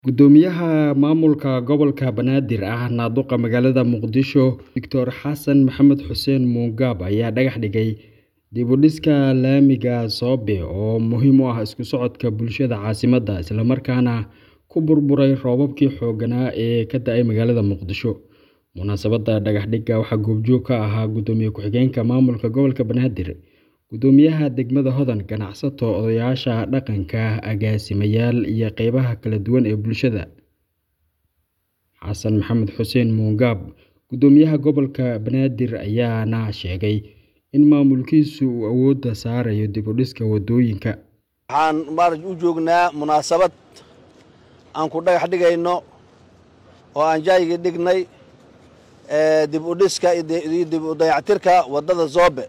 Guddoomiyaha maamulka gobolka Banaadir ah Naaduqa magaalada Muqdisho Dr Xasan Maxamed Xuseen Mugaab ayaa dhagax dhigay dib u dhiska laamiga Soobe oo muhiim u ah isku socodka bulshada caasimadda isla markaana ku burburay roobabkii xoogganaa ee ka da'ay magaalada Muqdisho. Munaasabadda dhagax dhigga waxaa goobjoog ka ahaa Gudoomiye ku-xigeenka maamulka gobolka Banaadir, Guddoomiyaha degmada Hodan, ganacsato, odayaasha dhaqanka, agaasimayaal iyo qaybaha kala duwan ee bulshada. Xasan Maxamed Xuseen Mugaab, Guddoomiyaha gobolka Banaadir ayaana sheegay in maamulkiisu uu awoodda saarayo dib u dhiska waddooyinka. waxaan maaraj u joognaa munaasabad aan ku dhagax dhigayno oo aan jaayga dhignay ee dib u dhiska iyo dib u dayactirka waddada Soobe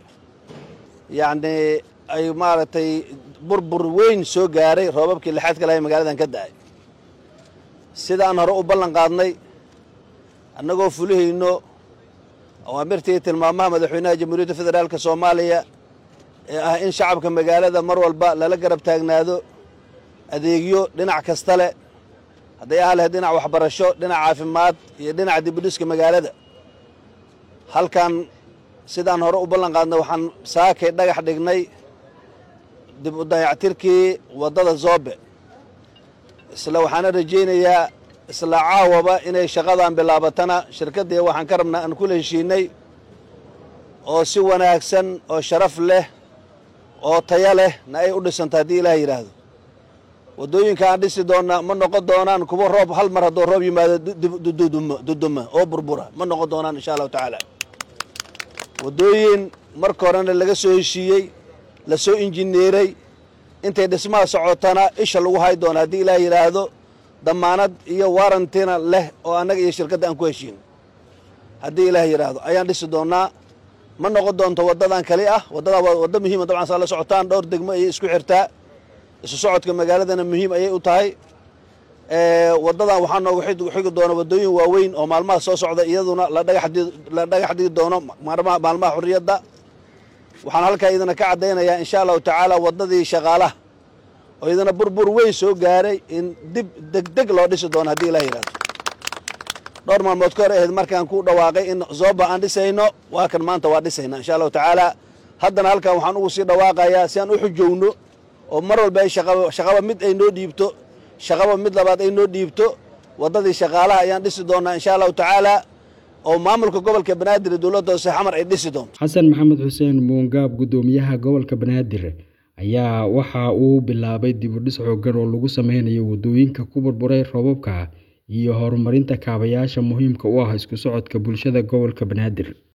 yacni ay maaragtay burbur weyn soo gaaray roobabkii lixaad ka lahay magaaladan ka da'ay sidaan hore u ballan qaadnay annagoo fulihayno awaamirtii tilmaamaha madaxweynaha jamhuuriyadda federaalka soomaaliya ee ah in shacabka magaalada mar walba lala garab taagnaado adeegyo dhinac kasta leh hadday aha lahayd dhinac waxbarasho dhinac caafimaad iyo dhinaca dib u dhiska magaalada halkan sidaan hore u ballan qaadnay waxaan saakay dhagax dhignay dib u dayactirkii waddada Soobe isla waxaana rajaynayaa isla caawaba inay shaqadan bilaabatana shirkaddii waxaan ka rabnaa aan kula heshiinay oo si wanaagsan oo sharaf leh oo taya leh na ay u dhisanta haddii ilaah yidhaahdo waddooyinka aan dhisi doonna ma noqon doonaan kuwa roob hal mar hadduu roob yimaado duduma oo burbura ma noqon doonaan insha allahu tacaala waddooyin marka horena laga soo heshiiyey la soo injineeray intay dhismaha socotana isha lagu hay doono haddii ilaah yidhaahdo damaanad iyo warantina leh oo annaga iyo shirkadda aan ku heshiin haddii ilaah yidhaahdo ayaan dhisi doonnaa ma noqon doonto waddadan kali ah waddadaa waa waddo muhiima dabcan saa la socotaan dhowr degmo ayay isku xirtaa isu socodka magaaladana muhiim ayay u tahay waddadan waxaa noogu xigi doona waddooyin waaweyn oo maalmaha soo socda iyaduna la dhagax dhigi doono maalmaha xurriyadda waxaan halkaa idina ka caddaynayaa insha allahu tacaala waddadii shaqaalaha oo idina burbur weyn soo gaaray in dib degdeg loo dhisi doono haddii ilah yidhahdo dhowr maalmood ka hor ahayd markaan ku dhawaaqay in zooba aan dhisayno waa kan maanta waa dhisayna insha allahu tacaala haddana halkan waxaan ugu sii dhawaaqayaa si aan u xujowno oo mar walba ay shaqaba mid ay noo dhiibto shaqaba mid labaad ay noo dhiibto waddadii shaqaalaha ayaan dhisi doonnaa insha allahu tacaala oo maamulka gobolka banaadir dowladda hoose xamar ay dhisi doonto xasan maxamed xuseen muungaab guddoomiyaha gobolka banaadir ayaa waxa uu bilaabay dib u dhis xooggan oo lagu sameynayo waddooyinka ku burburay roobabka iyo horumarinta kaabayaasha muhiimka u ah isku socodka bulshada gobolka banaadir